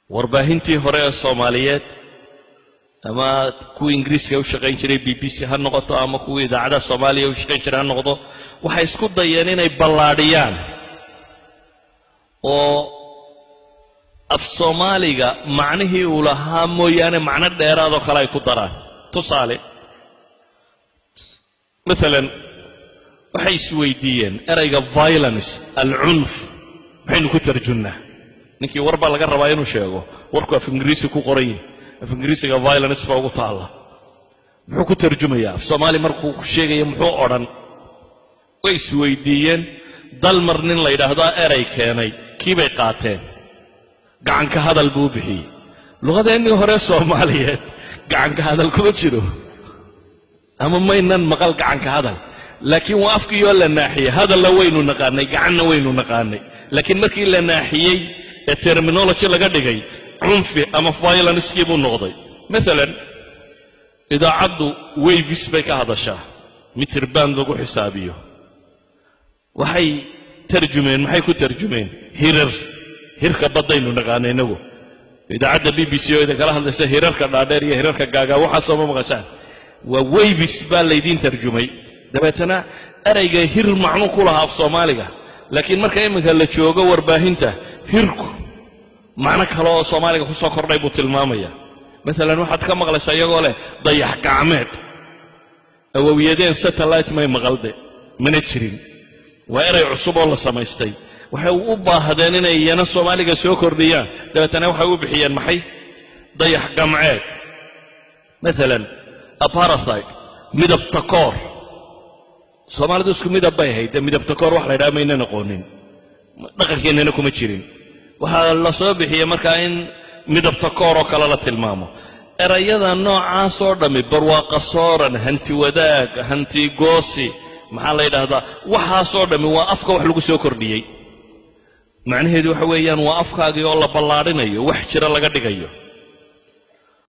warbaahintii hore ee soomaaliyeed ama kuwii ingiriiska u shaqayn jiray b b c ha noqoto ama kuwii idaacadaha soomaaliya u shaqayn jiray ha noqdo waxay isku dayeen inay ballaadhiyaan oo af soomaaliga macnihii uu lahaa mooyaane macno dheeraadoo kale ay ku daraan tusaale maalan waxay isweydiiyeen erayga violence alcunf maxaynu ku tarjunnaa ninkii war baa laga rabaa inuu sheego warku af ingiriisi ku qoran yahi af ingiriisiga violence baa ugu taalla muxuu ku tarjumayaa af soomaali markuu ku sheegaya muxuu odhan way isweydiiyeen dalmar nin la yidhaahdaa eray keenay kii bay qaateen gacanka hadal buu u bixiyey luqadeennii hore soomaaliyeed gacanka hadal kuma jiro ama maynan maqal gacanka hadal laakiin waa afkiioo la naaxiyey hadalla waynu naqaanay gacanna waynu naqaanay laakiin markii la naaxiyey ee terminology laga dhigay cunfi ama violenskii buu noqday maalan idaacaddu wayvis bay ka hadashaa mitir baan lagu xisaabiyo waxay tarjumeen maxay ku tarjumeen hirar hirka baddaynu naqaana inagu idaacadda b b c oo idinkala hadlaysa hirarka dhaadheer iyo hirarka gaagaa waxaasoo ma maqashaan waa wayvis baa laydiin tarjumay dabeetana erayga hir macnuu ku lahaa af soomaaliga laakiin marka iminka la joogo warbaahinta hirku macno kale oo soomaaliga ku soo kordhay buu tilmaamaya maalan waxaad ka maqlaysaa iyagoo leh dayax gacmeed awowiyadeen satellite may maqalde mana jirin waa eray cusub oo la samaystay waxay u baahdeen inay iyana soomaaliga soo kordhiyaan dabeetana waxay u bixiyeen maxay dayax gamceed maalan aparatheid midab takoor soomaalidu isku midab bay ahayd dee midab takoor wax la ydhaha maynan aqoonin dhaqankeennana kuma jirin waxaa la soo bixiyey markaa in midab takoor oo kale la tilmaamo erayada noocaasoo dhammi barwaaqa sooran hanti wadaag hanti goosi maxaa la yidhaahdaa waxaasoo dhammi waa afka wax lagu soo kordhiyey macnaheedu waxa weeyaan waa afkaagii oo la ballaadhinayo wax jira laga dhigayo